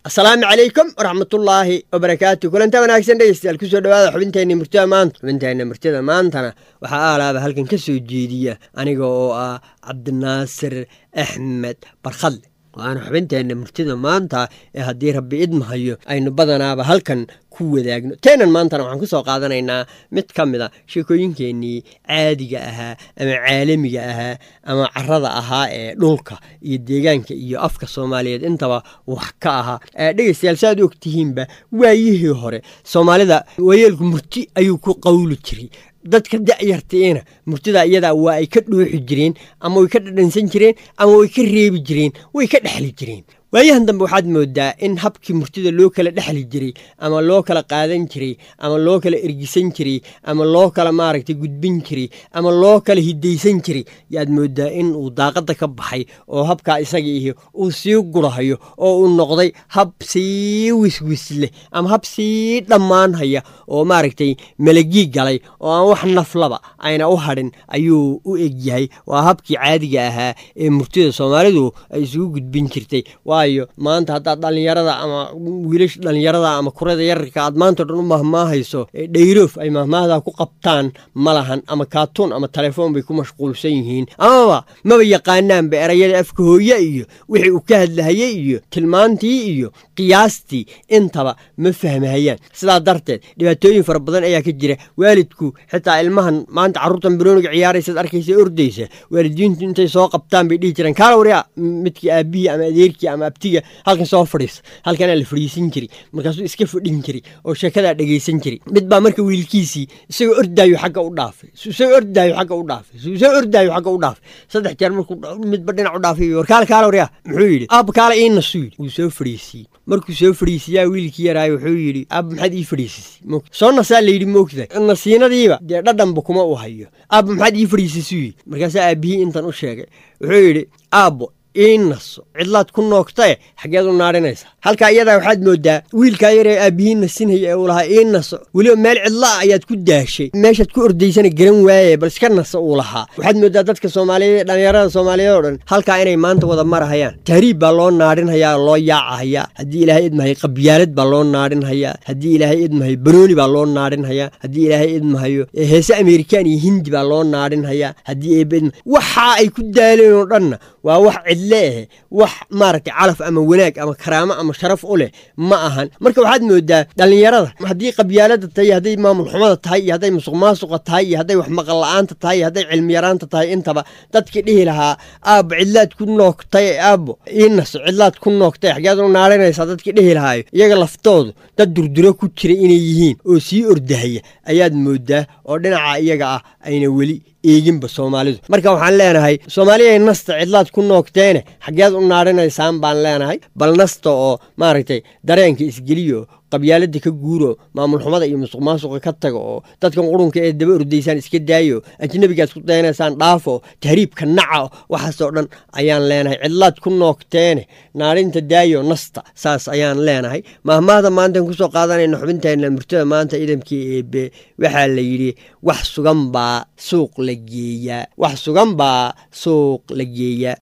asalaamu calaykum waraxmatullaahi wabarakaatu kulanta wanaagsan dhegeystayaal kusoo dhawaada xubinteenna murtida maanta xubinteenna murtida maantana waxaa aalaaba halkan ka soo jeediya aniga oo ah cabdinaasir axmed barkhadle waana xubinteenna murtida maanta ee haddii rabbi idmahayo aynu badanaaba halkan ku wadaagno teenan maantana waxaan ku soo qaadanaynaa mid ka mid a sheekooyinkeennii caadiga ahaa ama caalamiga ahaa ama carada ahaa ee dhulka iyo deegaanka iyo afka soomaaliyeed intaba wax ka ahaa dhegeystayaal saaad og tihiinba waayihii hore soomaalida waayeelku murti ayuu ku qawli jiray dadka da'yartiina murtida iyadaa waa ay ka dhooxi jireen ama way ka dhadhansan jireen ama way ka reebi jireen way ka dhexli jireen waayahan dambe waxaad moodaa in habkii murtida loo kala dhexli jiray ama loo kala qaadan jiray ama loo kala ergisan jiray ama loo kala maaragtay gudbin jiray ama loo kala hidaysan jiray yaad moodaa in uu daaqadda ka baxay oo habkaa isaga ihi uu sii gurahayo oo uu noqday hab sii wiswisleh ama hab sii dhammaanhaya oo maaragtay malagii galay oo aan wax naflaba ayna u hadhin ayuu u egyahay waa habkii caadiga ahaa ee murtida soomaalidu ay isugu gudbin jirtay waayo maanta haddaad dhallinyarada ama wiilasha dhallinyarada ama kurada yararka aad maanta o dhan u mahmaahayso dhayroof ay mahmaahdaa ku qabtaan ma lahan ama kaatuun ama telefoon bay ku mashquulsan yihiin amaba maba yaqaanaanba erayada afka hooye iyo wixii uu ka hadlahayey iyo tilmaantii iyo qiyaastii intaba ma fahmahayaan sidaa darteed dhibaatooyin fara badan ayaa ka jira waalidku xitaa ilmahan maanta carruurtan bilooniga ciyaaraysaad arkaysa ordaysa waalidiintu intay soo qabtaan bay dhihi jireen kaala waryaa midkii aabihii ama adeerkii ama abtiga halkan soo fadhiisa halkanaa la fadhiisan jiri markaasuu iska fadhin jiri oo sheekadaa dhegaysan jiri mid baa marka wiilkiisii isagoo ordaayo xagga u dhaafay isagoo ordaayo xagga u dhaafay isagoo ordaayo xagga u dhaafay saddex jeer markuu midba dhinac u dhaafay war kaala kaala waryaa muxuu yidhi aabba kaala ii nasu yidhi wuu soo fadhiisiyey markuu soo fadhiisiyaa wiilkii yaraayo wuxuu yidhi aabba maxaad ii fadhiisisay soo nasaa layidhi moogtahay nasiinadiiba dee dhadhanba kuma u hayo aabba maxaad ii fadhiisisuu yidhi markaasaa aabbihii intan u sheegay wuxuu yidhi aabbo ii naso cidlaad ku noogtae xaggeed u naadhinaysa halkaa iyadaa waxaad moodaa wiilkaa yaree aabbihii nasinhaya ee uu lahaa ii naso weliba meel cidla ah ayaad ku daashay meeshaad ku ordaysana garan waaye bal iska naso uu lahaa waxaad moodaa dadka soomaaliyeed ee dhallinyarada soomaaliyeed oo dhan halkaa inay maanta wada marahayaan tahriib baa loo naadhinhayaa oo loo yaacahayaa haddii ilaahay idmahay qabyaalad baa loo naadhinhayaa haddii ilaahay idmahay banooni baa loo naadhinhayaa haddii ilaahay idmahayo heese amerikaan iyo hindi baa loo naadhinhayaa haddii eebidma waxaa ay ku daaleen oo dhanna waa wax cidleehe wax maaragtay calaf ama wanaag ama karaamo ama sharaf u leh ma ahan marka waxaad moodaa dhallinyarada haddii qabyaalada tahay iyo hadday maamul xumada tahay iyo hadday musuq maasuqa tahay iyo hadday wax maqal la-aanta tahay iyo hadday cilmi yaraanta tahay intaba dadkii dhihi lahaa aabbo cidlaad ku noogtay aabbo ii naso cidlaad ku noogtay xageed u naarinaysaa dadkii dhihi lahaayo iyaga laftoodu dad durduro ku jira inay yihiin oo sii ordahaya ayaad moodaa oo dhinaca iyaga ah ayna weli eeginba soomaalidu marka waxaan leenahay soomaaliya nasta cidlaad ku noogteene xaggeed u naadhinaysaan baan leenahay bal nasta oo maaragtay dareenka isgeliyo qabyaalada ka guuro maamul xumada iyo musuq maasuqa ka taga oo dadkan qurunka ee daba ordaysaan iska daayo ajnabigaad ku daynaysaan dhaafo tahriibka naca waxaasoo dhan ayaan leenahay cidlaad ku noogteene naadhinta daayo nasta saas ayaan leenahay mahmaahda maantaan kusoo qaadanayna xubinteenna murtada maanta idamkii eebe waxaa la yidhi wax sugan baa suuq la geeyaa wax sugan baa suuq la geeyaa